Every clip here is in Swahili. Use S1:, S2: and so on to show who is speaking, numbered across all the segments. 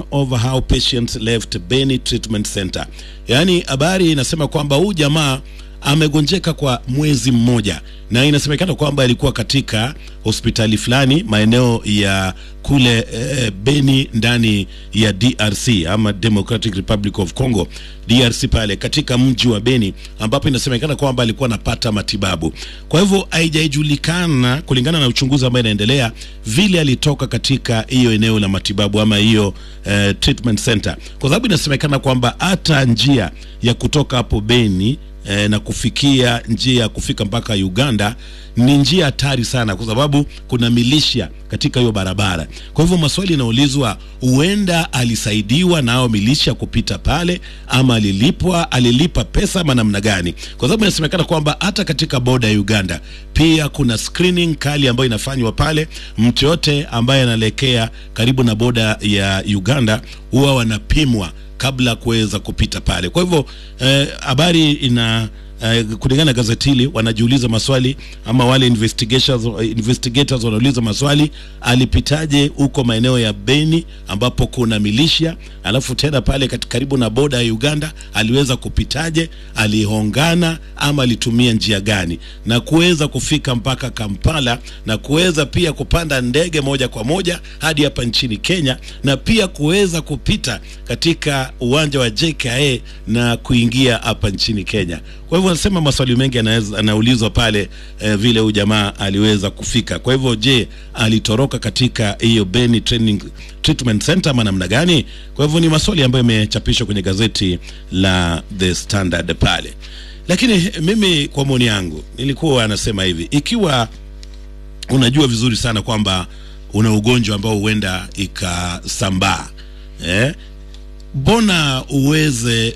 S1: over how patients left Beni Treatment Center. Yaani habari inasema kwamba huyu jamaa amegonjeka kwa mwezi mmoja na inasemekana kwamba alikuwa katika hospitali fulani maeneo ya kule eh, Beni ndani ya DRC ama Democratic Republic of Congo DRC pale katika mji wa Beni ambapo inasemekana kwamba alikuwa anapata matibabu. Kwa hivyo haijajulikana kulingana na uchunguzi ambao inaendelea vile alitoka katika hiyo eneo la matibabu ama hiyo eh, treatment center, kwa sababu inasemekana kwamba hata njia ya kutoka hapo Beni e, na kufikia njia ya kufika mpaka Uganda ni njia hatari sana, kwa sababu kuna milisha katika hiyo barabara. Kwa hivyo maswali yanaulizwa, huenda alisaidiwa na hao milisha kupita pale, ama alilipwa, alilipa pesa ama namna gani? Kwa sababu inasemekana kwamba hata katika boda ya Uganda pia kuna screening kali ambayo inafanywa pale. Mtu yote ambaye anaelekea karibu na boda ya Uganda huwa wanapimwa kabla kuweza kupita pale. Kwa hivyo habari eh, ina eh, kulingana na gazeti hili wanajiuliza maswali ama wale investigators, investigators wanauliza maswali, alipitaje huko maeneo ya Beni ambapo kuna milisha, alafu tena pale karibu na boda ya Uganda aliweza kupitaje, alihongana ama alitumia njia gani, na kuweza kufika mpaka Kampala na kuweza pia kupanda ndege moja kwa moja hadi hapa nchini Kenya na pia kuweza kupita katika uwanja wa JKA na kuingia hapa nchini Kenya. Kwa hivyo wanasema maswali mengi anaulizwa pale eh, vile huyu jamaa aliweza kufika. Kwa hivyo je, alitoroka katika hiyo Beni Training Treatment Center ama namna gani? Kwa hivyo ni maswali ambayo yamechapishwa kwenye gazeti la The Standard pale, lakini mimi kwa maoni yangu nilikuwa anasema hivi, ikiwa unajua vizuri sana kwamba una ugonjwa ambao huenda ikasambaa eh, mbona uweze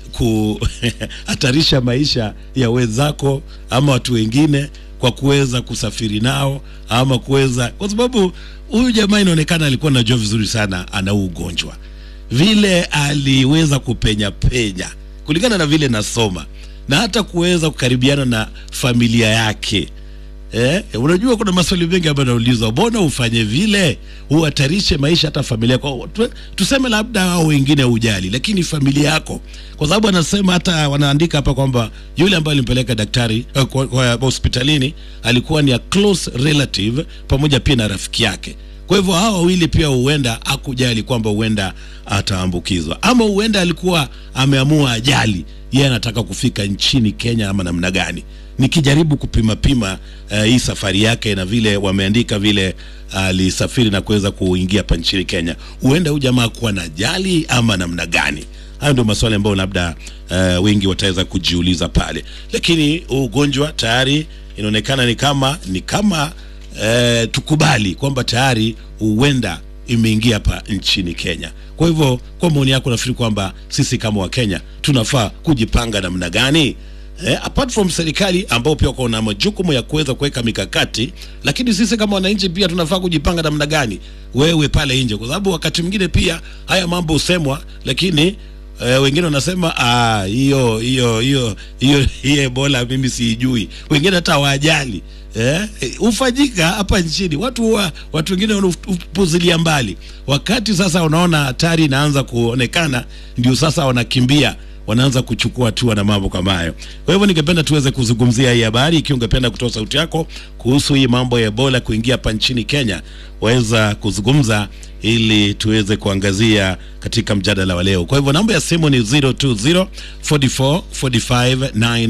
S1: kuhatarisha maisha ya wenzako ama watu wengine kwa kuweza kusafiri nao ama kuweza, kwa sababu huyu jamaa inaonekana alikuwa anajua vizuri sana ana ugonjwa, vile aliweza kupenya penya kulingana na vile nasoma na hata kuweza kukaribiana na familia yake. Eh, unajua kuna maswali mengi ambayo naulizwa, mbona ufanye vile, uhatarishe maisha hata familia kwa tu, tuseme labda hao wengine hujali, lakini familia yako, kwa sababu anasema hata wanaandika hapa kwamba yule ambaye alimpeleka daktari uh, kwa, kwa hospitalini alikuwa ni a close relative pamoja pia na rafiki yake. Kwa hivyo hawa wawili pia huenda hakujali kwamba huenda ataambukizwa, ama huenda alikuwa ameamua ajali, yeye anataka kufika nchini Kenya ama namna gani nikijaribu kupima pima uh, hii safari yake na vile wameandika vile alisafiri uh, na kuweza kuingia hapa nchini Kenya, huenda huyu jamaa kuwa na jali ama namna gani? Hayo ndio maswali ambayo labda uh, wengi wataweza kujiuliza pale, lakini ugonjwa tayari inaonekana ni kama ni kama uh, tukubali kwamba tayari huenda imeingia hapa nchini Kenya. Kwa hivyo, kwa maoni yako, nafikiri kwamba sisi kama Wakenya tunafaa kujipanga namna gani? Eh, apart from serikali ambao pia wako na majukumu ya kuweza kuweka mikakati, lakini sisi kama wananchi pia tunafaa kujipanga namna gani, wewe pale nje, kwa sababu wakati mwingine pia haya mambo husemwa, lakini eh, wengine wanasema hiyo hiyo hiyo hiyo hiyo Ebola mimi siijui, wengine hata hawajali eh, ufanyika hapa nchini, watu huwa watu wengine wanapuzilia mbali, wakati sasa unaona hatari inaanza kuonekana, ndio sasa wanakimbia wanaanza kuchukua hatua na mambo kama hayo. Kwa hivyo ningependa tuweze kuzungumzia hii habari. Ikiwa ungependa kutoa sauti yako kuhusu hii mambo ya Ebola kuingia hapa nchini Kenya, waweza kuzungumza ili tuweze kuangazia katika mjadala wa leo. Kwa hivyo namba ya simu ni 020 44 45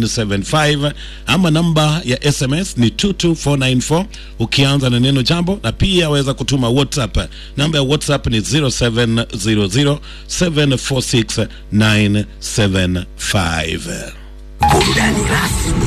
S1: 975 ama namba ya SMS ni 22494 ukianza na neno jambo, na pia waweza kutuma WhatsApp. Namba ya WhatsApp ni 0700 746 975.
S2: Burudani rasmi